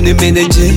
ni meneje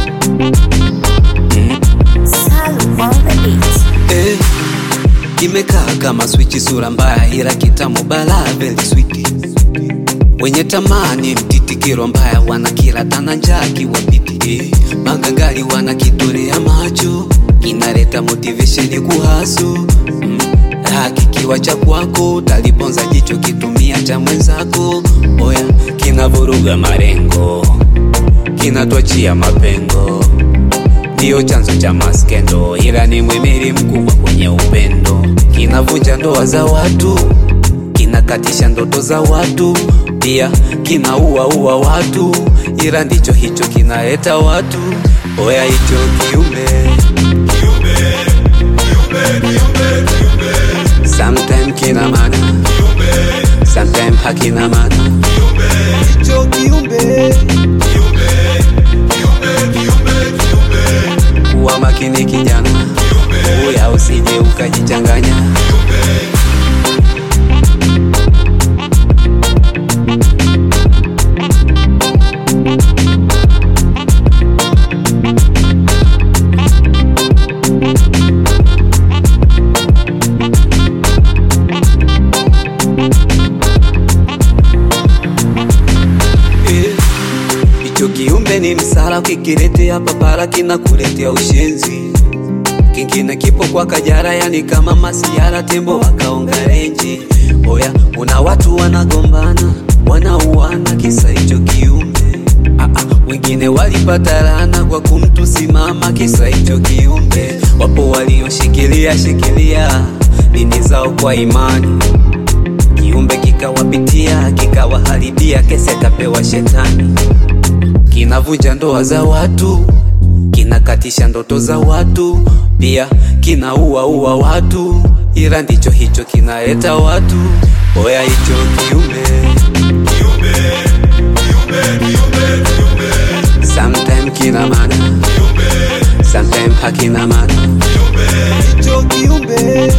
Salu on the beat. eh, imekaa kama swichi, sura mbaya ila kitamu bala very sweet. Wenye tamani mtitikiro mbaya wana kila tana njaa kiwapiti eh, magangari wana kitolea macho kinaleta motivation kuhasu mm. Raha kikiwa cha kwako talibonza jicho kitumia cha mwenzako oya kinavuruga marengo kinatwachia mapengo ndiyo chanzo cha maskendo, ila ni mwimiri mkubwa kwenye upendo. Kinavunja ndoa za watu, kinakatisha ndoto za watu, pia kinaua ua watu, ila ndicho hicho kinaleta watu. Oya hicho kiumbe sometime kina maana, sometime hakina maana. Hicho kiumbe kuwa makini kijana, uya usije ukajichanganya. Eh, Hicho kiumbe ni msala, ukikiletea papara kinakuletea ushenzi. Kingine kipo kwa Kajara, yani kama masiara, tembo wakaonga renji. Oya, kuna watu wanagombana, wanauana kisa hicho kiumbe. Ah, ah, wengine walipata laana kwa kumtusimama kisa hicho kiumbe. Wapo walioshikilia shikilia dini zao kwa imani kiumbe kikawapitia kikawaharibia, kesi akapewa shetani. Kinavunja ndoa za watu, kinakatisha ndoto za watu, pia kinaua ua watu, ila ndicho hicho kinaleta watu. Oya hicho kiumbe sometime kina maana, sometime hakina maana. Hicho kiumbe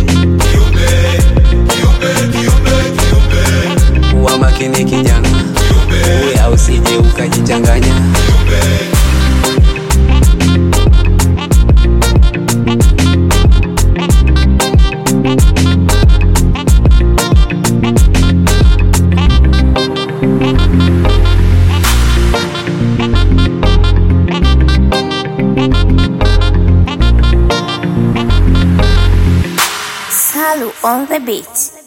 kuwa makini kijana, uya usije ukajichanganya. Salu on the beat.